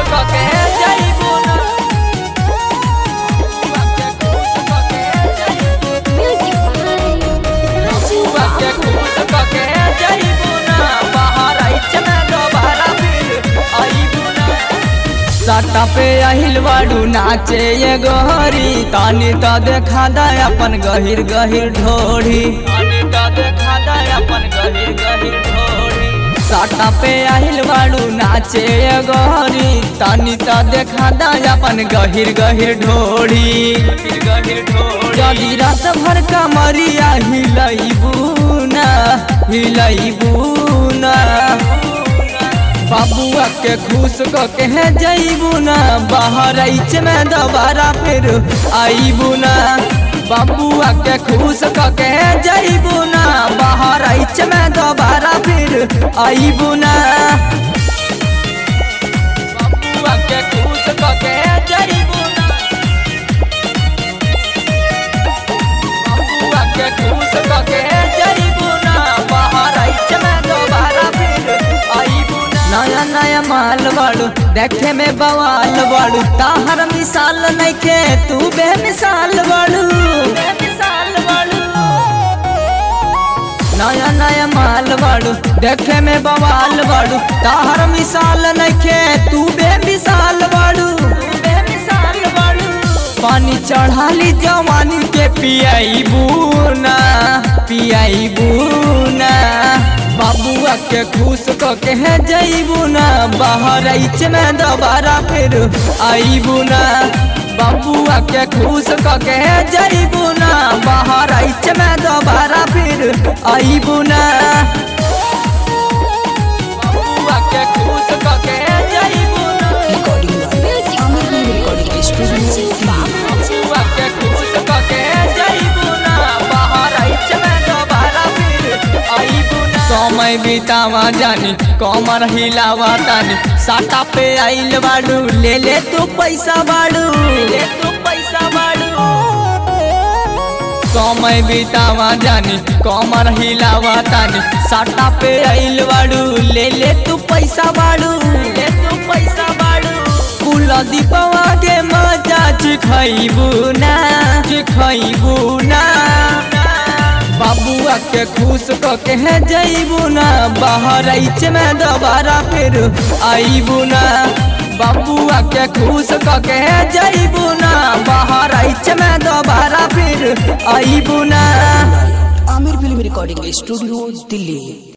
कके जइबू ना बबुआ के खुश कके जइबू Music by Raju के Babu. खुश कके जइबू ना बाहर आइच में दोबारा फिर आइबू ना सटा पे আহিल बाड़ू नाचे ये गोहरी तानी तो देखा दा अपन गहिर गहिर ढोढ़ी तानी तो देखा दा अपन गहिर गहिर ढोढ़ी सटा पे আহিल बाड़ू नाचे ये गोहरी तानी तो देखा दा अपन गहिर गहिर ढोढ़ी गहिर गहिर ढोढ़ी जदी रात भर कमरिया हिलैबू ना हिलैबू ना बाबुआ के खुश क के जइबू ना बाहर आइच में दोबारा फिर आइबू ना बाबुआ के खुश क के जइबू ना बाहर आइच में दोबारा फिर आइबू ना बाबुआ के खुश क के जइबू ना बाबुआ के खुश क के जइबू ना बाहर आइच में दोबारा फिर आइबू ना नया नया माल बाड़ू देखे में बवाल बाड़ू ताहर मिसाल नइखे तू बेमिसाल बाड़ू बेमिसाल बाड़ू नया नया माल बाड़ू देखे में बवाल बाड़ू ताहर मिसाल नइखे तू बेमिसाल बाड़ू बेमिसाल बाड़ू पानी चढ़ाली जवानी के पियाईबू ना पियाईबू ना बाबुआ के खुश क के जइबू ना बाहर आइच में दोबारा फिर आइबू ना बाबुआ के खुश क के जइबू ना बाहर आइच में दोबारा फिर आइबू ना बाबुआ के खुश क के जइबू ना recording by Music Amir by Recording Studio, Raju Babu. बाबुआ के खुश क के जइबू ना बाहर आइच में दोबारा फिर आइबू ना समय बितावा जानी कमर हिलावा तानी साटा पे आइल बाड़ू ले ले तू पैसा बाड़ू ले तू पैसा बाड़ू समय बितावा जानी कमर हिलावा तानी साटा पे आइल बाड़ू ले ले तू पैसा बाड़ू ले तू पैसा बाड़ू कुल दीपवा के मजा चिखैबू ना चिखैबू ना बाबुआ के खुश क के जइबू ना बाहर आइच में दोबारा फिर आइबू ना बाबुआ के खुश क के जइबू ना बाहर आइच में दोबारा फिर आइबू ना Amir Film Recording Studio, Delhi.